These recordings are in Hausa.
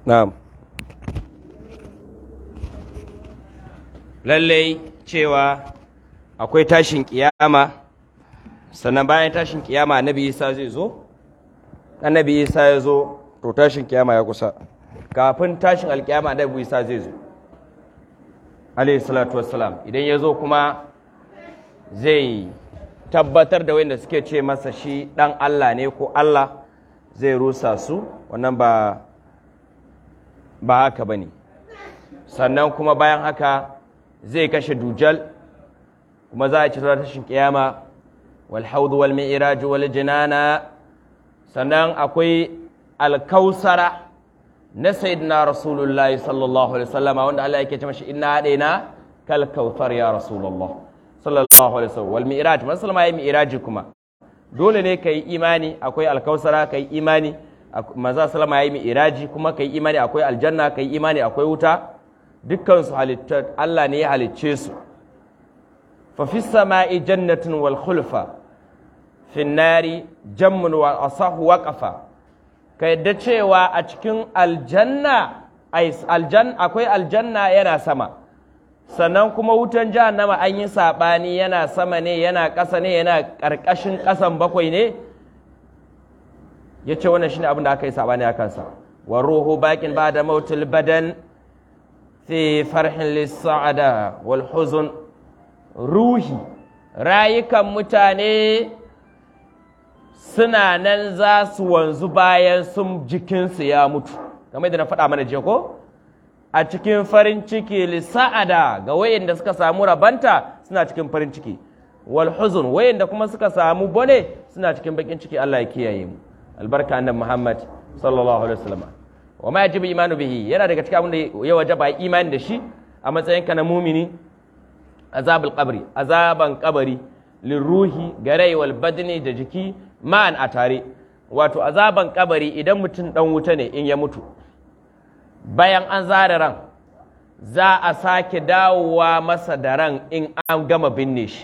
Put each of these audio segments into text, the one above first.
na'am lallai cewa akwai tashin kiyama sannan bayan tashin kiyama annabi isa zai zo annabi isa ya zo to tashin kiyama ya kusa kafin tashin alkiyama annabi isa zai zo alayhi salatu wassalam idan ya zo kuma zai tabbatar da wanda suke ce masa shi dan Allah ne ko Allah zai rusa su wannan ba ba haka bane sannan kuma bayan haka zai kashe dujal kuma za a ci tashin kiyama wal haudu wal mi'raj wal jinana sannan akwai alkausara na sayyidina rasulullahi sallallahu alaihi wasallama wanda Allah yake ce mashi inna hadaina kal kautsar ya rasulullah sallallahu alaihi wasallam wal mi'raj man sallama ya mi'raji kuma dole ne kai imani akwai alkausara kai imani manzo sallama ya yi mi'raji kuma kai imani akwai aljanna kai imani akwai wuta dukkan su halittar Allah ne ya halicce su fa fi sama'i jannatun wal khulfa fi nari jammun wa asahu waqafa ka yadda cewa a cikin aljanna akwai aljanna yana sama sannan kuma wutan jahannama an yi saɓani yana sama ne yana ƙasa ne yana ƙarƙashin ƙasan bakwai ne ya ce wannan shi ne abin da aka yi saɓani a kansa wa ruhu bakin ba da mautul badan fi farhin lissa'ada wal huzun ruhi rayukan mutane suna nan za su wanzu bayan sun jikinsu ya mutu kamar da na faɗa mana jiya ko a cikin farin ciki lissa'ada ga wayanda suka samu rabanta suna cikin farin ciki wal huzun wayanda kuma suka samu bone suna cikin bakin ciki Allah ya kiyaye mu albarka annabi Muhammad sallallahu alaihi wasallam wa ma yajibu imanu bihi yana daga cikin abin da ya wajaba imani da shi a matsayin ka na mumini azabul qabri azaban qabari lirruhi garai wal badni da jiki ma'an a tare wato azaban kabari idan mutum dan wuta ne in ya mutu bayan an zare ran za a sake dawowa masa da ran in an gama binne shi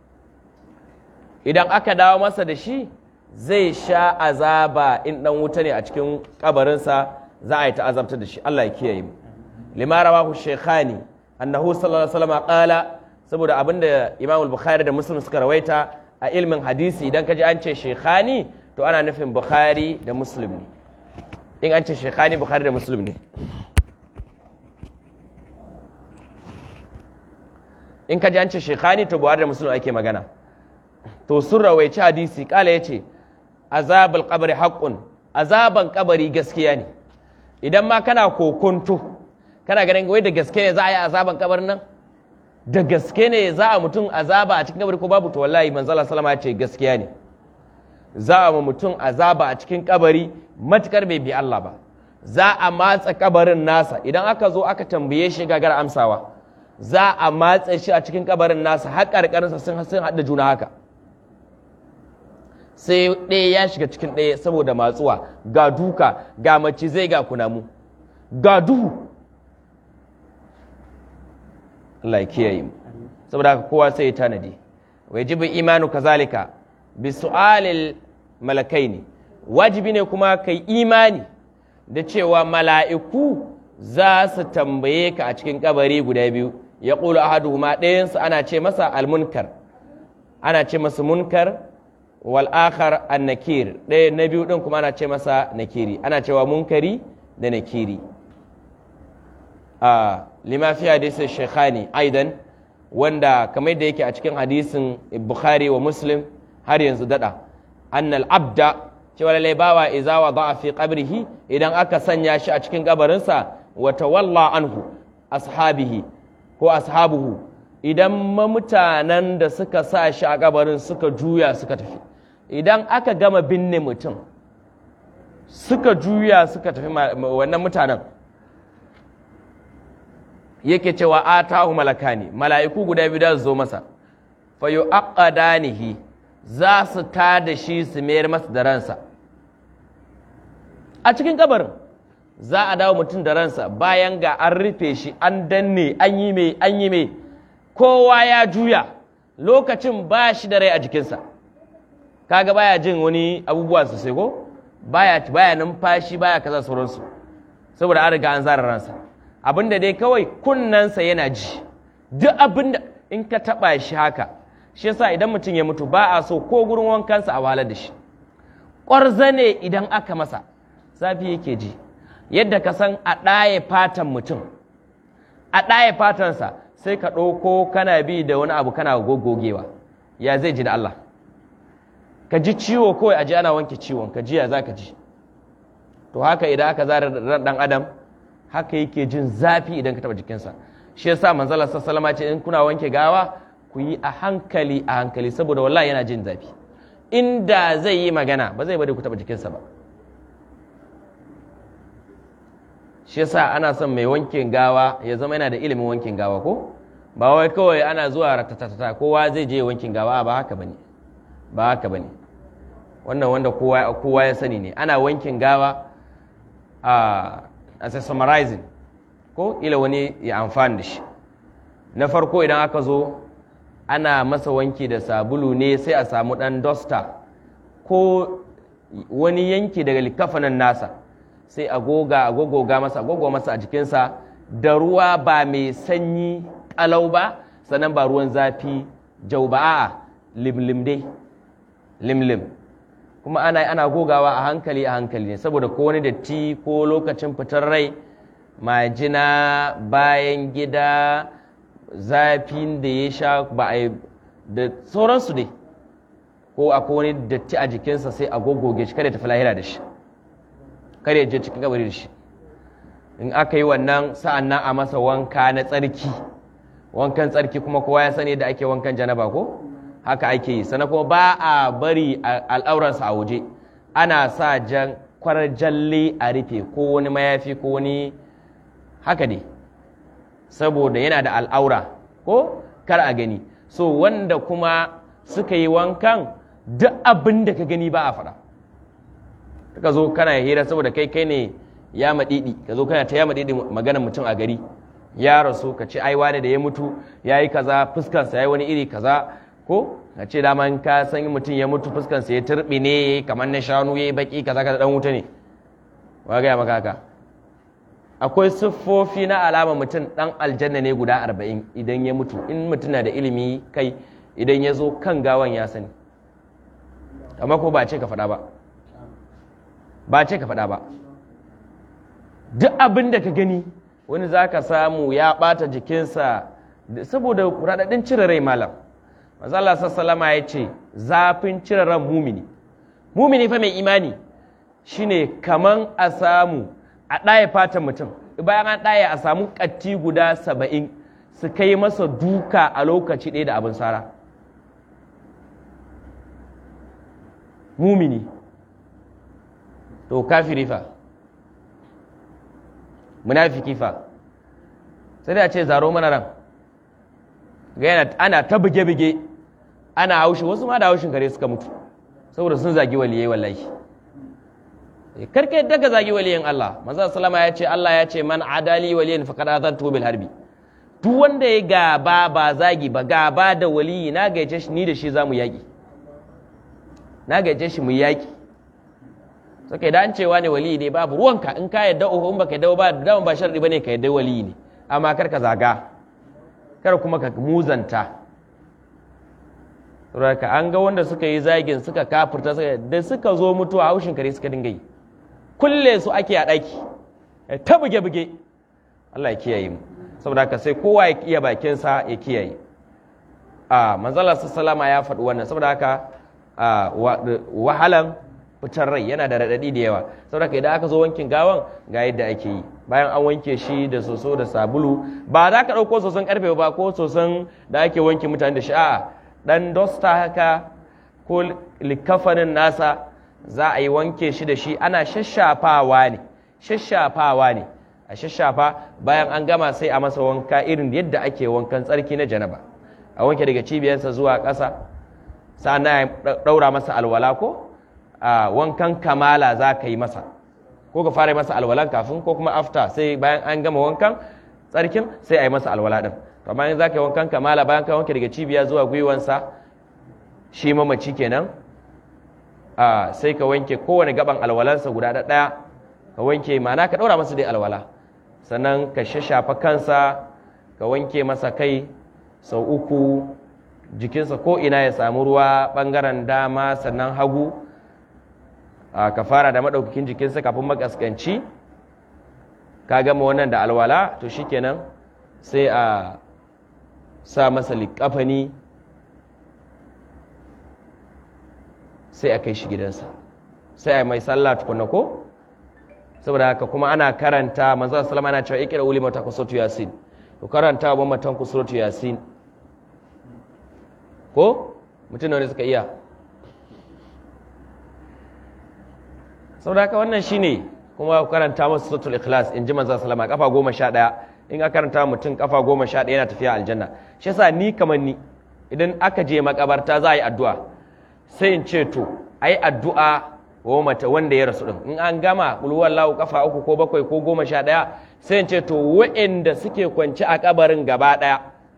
idan aka dawo masa da shi zai sha azaba in dan wuta ne a cikin kabarinsa za a yi ta azabtar da shi Allah ya kiyaye mu lima rawahu shaykhani annahu sallallahu alaihi wasallam qala saboda abinda Imam al-Bukhari da Muslim suka rawaita a ilmin hadisi idan ka ji an ce shekhani to ana nufin bukhari da muslim ne in an ce shekhani bukhari da muslim ne in ka ji an ce shekhani to buhari da muslim ake magana to sun rawaici hadisi kala ya ce azabal kabari haƙƙun azaban kabari gaskiya ne idan ma kana kokonto kana ganin wai da gaske ne za a yi azaban kabarin nan da gaske ne za a mutum azaba a cikin kabari ko babu to wallahi manzala salama ce gaskiya ne za a ma mutum azaba a cikin kabari matukar bai bi Allah ba za a matsa kabarin nasa idan aka zo aka tambaye shi gagar amsawa za a matsa shi a cikin kabarin nasa har karkarinsa sun sun haɗa juna haka sai ɗaya ya shiga cikin ɗaya saboda matsuwa ga duka ga macizai ga kunamu ga duhu Allah ya kiyaye mu saboda haka kowa sai ya tanadi wajibi imanu kazalika bi su'alil malakaini wajibi ne kuma kai imani da cewa mala'iku za su tambaye ka a cikin kabari guda biyu ya ƙulu ahaduhuma ɗayansu ana ce masa almunkar ana ce masa munkar wal akhar annakir ɗaya na biyu ɗin kuma ana ce masa nakiri ana cewa munkari da nakiri a lima fi hadisin shekhani aidan wanda kamar da yake a cikin hadisin bukhari wa muslim har yanzu dada annal abda cewa lalai bawa iza wa a fi qabrihi idan aka sanya shi a cikin kabarinsa wa tawalla anhu ashabihi ko ashabuhu idan mutanen da suka sa shi a kabarin suka juya suka tafi idan aka gama binne mutum suka juya suka tafi wannan mutanen yake cewa atahu malakani mala'iku guda biyu da zo masa fa yu'aqqadanihi za su ta da shi su mayar masa da ransa a cikin kabarin za a dawo mutum da ransa bayan ga an rufe shi an danne an yi mai an yi mai kowa ya juya lokacin ba shi da rai a jikinsa kaga baya jin wani abubuwa sosai ko baya baya numfashi baya kaza sauransu saboda an riga an zara ransa abinda dai kawai kunnensa yana ji duk abinda in ka taba shi haka shi yasa idan mutum ya mutu ba a so ko gurin wankansa a wahalar da shi ƙwarza ne idan aka masa zafi yake ji yadda ka san a ɗaye fatan mutum a ɗaye fatansa sai ka ɗauko kana bi da wani abu kana gogogewa ya zai ji da Allah ka ji ciwo kawai a ji ana wanke ciwon ka ji ya za ka ji to haka idan aka zara ran ɗan adam haka yake jin zafi idan ka taɓa jikinsa shi yasa manzala sassalama ce in kuna wanke gawa ku yi a hankali a hankali saboda wallahi yana jin zafi inda zai yi magana ba zai bari ku taɓa jikinsa ba shi yasa ana son mai wankin gawa ya zama yana da ilimin wankin gawa ko ba wai kawai ana zuwa ratatatata kowa zai je wankin gawa ba haka bane ba haka bane wannan wanda kowa kowa ya sani ne ana wankin gawa a as a summarizing ko ila wani ya amfani da shi na farko idan aka zo ana masa wanki da sabulu ne sai a samu dan dosta ko wani yanki daga likafanin nasa sai a goga a gogoga masa gogo masa a jikinsa da ruwa ba mai sanyi kalau ba sannan ba ruwan zafi jau ba a limlim dai limlim kuma ana ana gogawa a hankali a hankali ne saboda ko wani datti ko lokacin fitar rai majina bayan gida zafin da ya sha ba a da sauransu dai ko akwai wani datti a jikinsa sai a gogoge shi kada tafi lahira da shi kada ya je cikin kabari da shi in aka yi wannan sa'an nan a masa wanka na tsarki wankan tsarki kuma kowa ya sani da ake wankan janaba ko haka ake yi sannan kuma ba a bari al'auransa a waje ana sa jan kwarar jalle a rufe ko wani mayafi ko wani haka dai saboda yana da al'aura ko kar a gani so wanda kuma suka yi wankan duk abin da ka gani ba a faɗa ka zo kana hira saboda kai kai ne ya maɗiɗi ka zo kana ta ya maɗiɗi maganar mutum a gari ya rasu ka ce ai wane da ya mutu ya yi kaza fuskansa ya yi wani iri kaza ko ka ce dama ka san mutum ya mutu fuskansa ya turbi ne kamar na shanu ya yi baki kaza kaza dan wuta ne wa gaya maka haka akwai siffofi na alama mutum dan aljanna ne guda arba'in idan ya mutu in mutum na da ilimi kai idan ya zo kan gawan ya sani amma ko ba ce ka faɗa ba ba ce ka faɗa ba duk abin da ka gani wani za ka samu ya ɓata jikinsa saboda raɗaɗin cire rai malam mazala sassalama ya ce zafin cire ran mumini mumini fa mai imani shine kaman a samu a ɗaya fatan mutum bayan an ɗaya a samu ƙatti guda saba'in su kai masa duka a lokaci ɗaya da abin sara mumini to kafiri fa munafiki fa sai da ce zaro mana ran ga yana ana ta buge-buge ana haushi wasu ma da haushin kare suka mutu saboda sun zagi waliyai wallahi karka yadda ka zagi waliyan Allah manzo sallama ya ce Allah ya ce man adali waliyan faqad azantu bil harbi duk wanda ya gaba ba zagi ba gaba da waliyi na gaice shi ni da shi zamu yaki na gaice shi mu yaki saka da an cewa ne waliyi ne babu ruwanka in ka yadda uku in baka yadda ba da ba sharri bane ka yadda waliyi ne amma kar ka zaga kar kuma ka muzanta saboda an ga wanda suka yi zagin suka kafirta suka da suka zo mutuwa haushin kare suka dinga yi kulle su ake a ɗaki ta buge-buge Allah ya kiyaye mu saboda haka sai kowa ya iya bakinsa ya kiyaye a manzala sallama ya faɗi wannan saboda haka wahalan fitar rai yana da raɗaɗi da yawa saboda haka idan aka zo wankin gawan ga yadda ake yi bayan an wanke shi da soso da sabulu ba za ka ɗauko soson ƙarfe ba ko soson da ake wanke mutane da shi a'a ɗan dosta haka ko likafanin nasa za a yi wanke shi da shi ana shashafawa ne shashafawa ne a shashafa bayan an gama sai a masa wanka irin yadda ake wankan tsarki na janaba a wanke daga cibiyarsa zuwa ƙasa sa'an ya ɗaura masa alwala ko a wankan kamala za ka yi masa ko ka fara masa alwalan kafin ko kuma after sai bayan an gama wankan tsarkin sai a yi masa alwala ɗin amma in za ka yi wankan kamala bayan ka wanke daga cibiya zuwa gwiwansa shi mamaci kenan sai ka wanke kowane gaban alwalansa guda ɗaya ka ka wanke ma'ana ka ɗaura masa dai alwala sannan ka shashafa kansa ka wanke masa kai sau uku jikinsa ko ina ya samu ruwa ɓangaren dama sannan hagu ka fara da maɗaukakin jikinsa kafin makaskanci ka gama wannan da alwala to shikenan sai a sa masa liƙafani sai a kai shi gidansa sai a mai sallah tukuna ko saboda haka kuma ana karanta manzo sallama ana cewa ikra uli mata kusuratu yasin to karanta wa matan kusuratu yasin ko mutum ne suka iya saboda haka wannan shine kuma karanta masa suratul ikhlas in ji manzo sallama kafa goma sha ɗaya in aka karanta mutum kafa goma sha ɗaya yana tafiya aljanna shi yasa ni kamar ni idan aka je makabarta za a yi addu'a sai in ce to ai addu'a wa mata wanda ya rasu din in an gama kulwar lahu kafa uku ko bakwai ko goma sha ɗaya sai in ce to wa'anda suke kwance a kabarin gaba ɗaya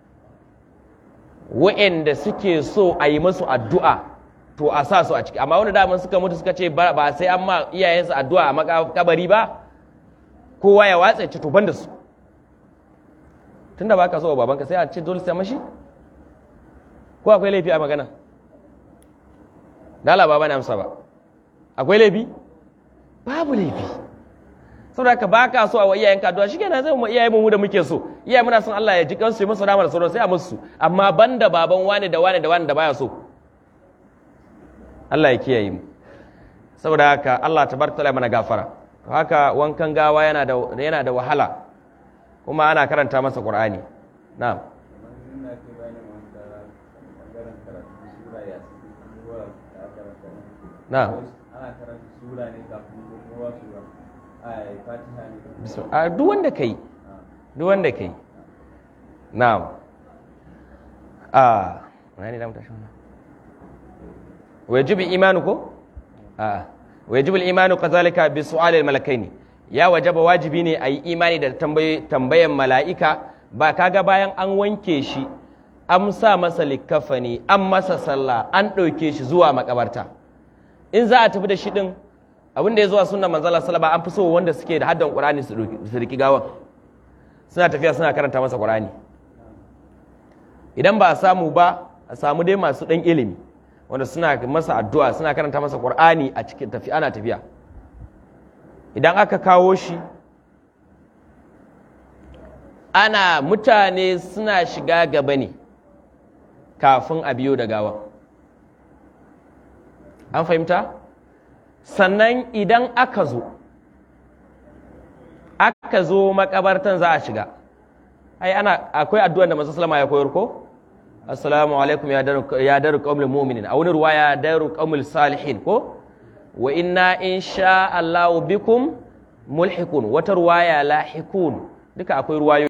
wa'anda suke so a yi musu addu'a to a sa su a ciki amma wanda daman suka mutu suka ce ba sai an ma iyayensu addu'a a makabari ba kowa ya watsa ce to ban da su tunda ba ka so wa babanka sai a ce dole sai mashi ko akwai laifi a magana dala ba bane amsa ba akwai laifi babu laifi saboda ka baka so a wa iyayenka addu'a shikenan zai mu iyaye mu da muke so iyaye muna son Allah ya ji kansu ya musu rahama da sauran sai a musu amma banda baban wani da wani da wani da baya so Allah ya kiyaye mu saboda haka Allah tabaraka taala mana gafara haka wankan gawa yana da yana da wahala kuma ana karanta masa Qur'ani na'am na'am ana karanta sura ne kafin kowa sura ai fatiha ne a duk wanda kai duk wanda kai na'am a wani da mutashi wannan wajibi imanu ko a wajibi imanu kazalika bi su'al malakaini ya wajaba wajibi ne a yi imani da tambayan mala'ika ba kaga bayan an wanke shi an sa masa likafani an masa sallah an ɗauke shi zuwa makabarta in za a tafi da shi ɗin abin da ya zuwa suna manzala salaba an fi so wanda suke da haddan ƙurani su riki gawan suna tafiya suna karanta masa ƙurani idan ba a samu ba a samu dai masu ɗan ilimi wanda suna masa addu'a suna karanta masa ƙur'ani a cikin tafi ana tafiya idan aka kawo shi ana mutane suna shiga gaba ne kafin a biyo da gawa an fahimta sannan idan aka zo aka zo makabartan za a shiga ai ana akwai addu'an da masu salama ya koyar ko assalamu alaikum ya daru qaumul mu'minin a wani ruwa ya daru qaumul salihin ko wa inna insha Allah bikum mulhikun wata ruwaya lahikun duka akwai ruwayo